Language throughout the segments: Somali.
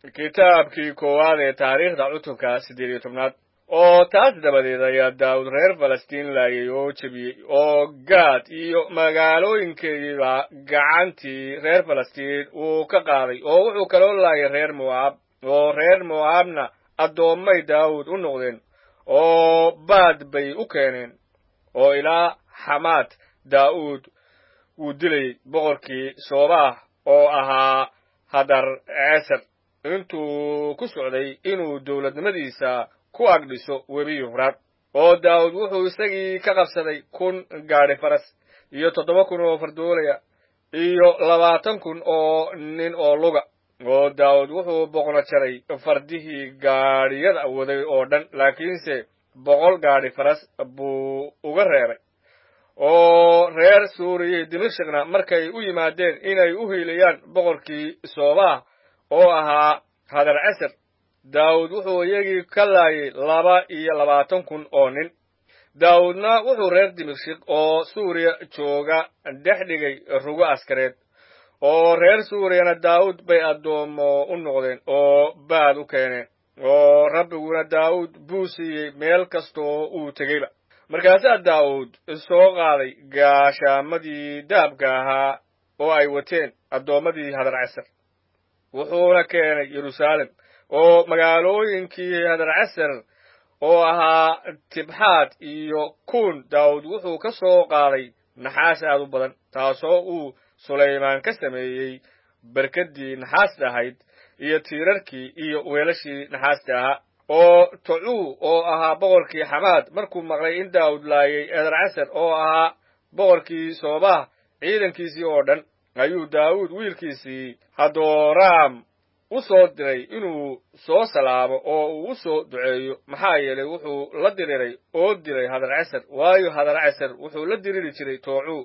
kitaabkii koowaad ee taariikhda cutubka siddeed iyo tobnaad oo taas dabadeed ayaa daawud reer falastiin laayay oo jebiyey oo gaad iyo magaalooyinkeediiba gacantii reer falastiin uu ka qaaday oo wuxuu kaloo laayay reer mo'aab oo reer mo'aabna addoommay daawud u noqdeen oo baad bay u keeneen oo ilaa xamaad daa'uud wuu dilayey boqorkii soobaah oo ahaa hadar ceesar intuu ku socday inuu dowladnimadiisa ku agdhiso webi yufraad oo daawud wuxuu isagii ka qabsaday kun gaadhi faras iyo toddoba kun oo fardoolaya iyo labaatan kun oo nin oo luga oo daawud wuxuu boqno jaray fardihii gaadhiyada waday oo dhan laakiinse boqol gaadhi faras buu uga reebay oo reer suuriya dimashikna markay u yimaadeen inay u hiilayaan boqorkii soobaah oo ahaa hadar casar daawud wuxuu iyagii ka laayay laba iyo labaatan kun oo nin daawudna wuxuu reer dimashik oo suuriya jooga dhex dhigay rugo askareed oo reer suuriyana daawud bay addoommo u noqdeen oo baad u keeneen oo rabbiguna daawud buu siiyey meel kastoo uu tegeyba markaasaa daawud soo qaaday gaashaamadii dahabka ahaa oo ay wateen addoommadii hadar casar wuxuuna keenay yeruusaalem oo magaalooyinkii hadar casar oo ahaa tibxaad iyo kuun daawud wuxuu ka soo qaaday naxaas aad u badan taasoo uu sulaymaan ka sameeyey berkaddii naxaasta ahayd iyo tiirarkii iyo weelashii naxaasta ahaa oo tocuu oo ahaa boqorkii xamaad markuu maqlay in daawud laayay edar casar oo ahaa boqorkii soobaah ciidankiisii oo dhan ayuu daawud wiilkiisii hadooraam u soo diray inuu soo salaamo oo uu u soo duceeyo maxaa yeelay wuxuu la diriray oo diray hadar casar waayo hadar casar wuxuu la diriri jiray toocuu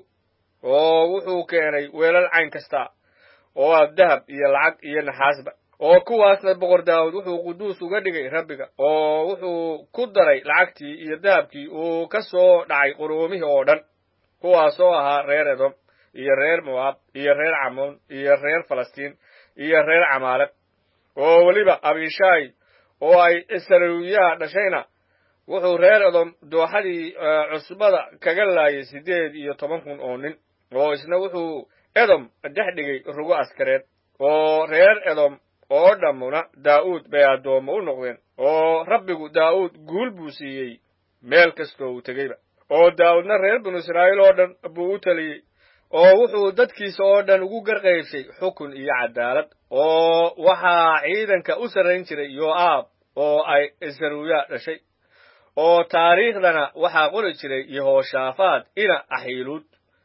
oo wuxuu keenay weelal cayn kasta oo ah dahab iyo lacag iyo naxaasba oo kuwaasna boqor daawud wuxuu quduus uga dhigay rabbiga oo wuxuu ku daray lacagtii iyo dahabkii uu ka soo dhacay quruumihii oo dhan kuwaasoo ahaa reer edom iyo reer mo'aab iyo reer camoon iyo reer falastiin iyo reer camaaleq oo weliba abishaay oo ay saruuyaha dhashayna wuxuu reer edom dooxadii cusbada kaga laayay siddeed iyo toban kun oo nin oo isna wuxuu edom dhex dhigay rugo askareed oo reer edom oo dhammuna daa'uud bay addoommo u noqdeen oo rabbigu daa'uud guul buu siiyey meel kastoo uu tegeyba oo daa'uudna reer binu israa'iil oo dhan buu u teliyey oo wuxuu dadkiisa oo dhan ugu garqaybshay xukun iyo cadaalad oo waxaa ciidanka u sarrayn jiray yo'aab oo ay saruuya dhashay oo taariikhdana waxaa qori jiray yehoshaafaad ina axiiluud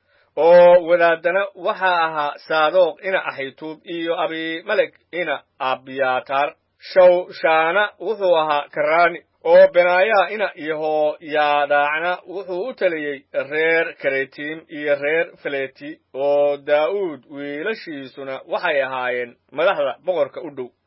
oo wadaaddana waxaa ahaa saadoq ina axituub iyo abimelek ina abyaataar shawshaana wuxuu ahaa karaani oo benaayaa ina yehoyaadaacna wuxuu u taliyey reer karetiim iyo reer faleti oo daa'uud wiilashiisuna waxay ahaayeen madaxda boqorka u dhow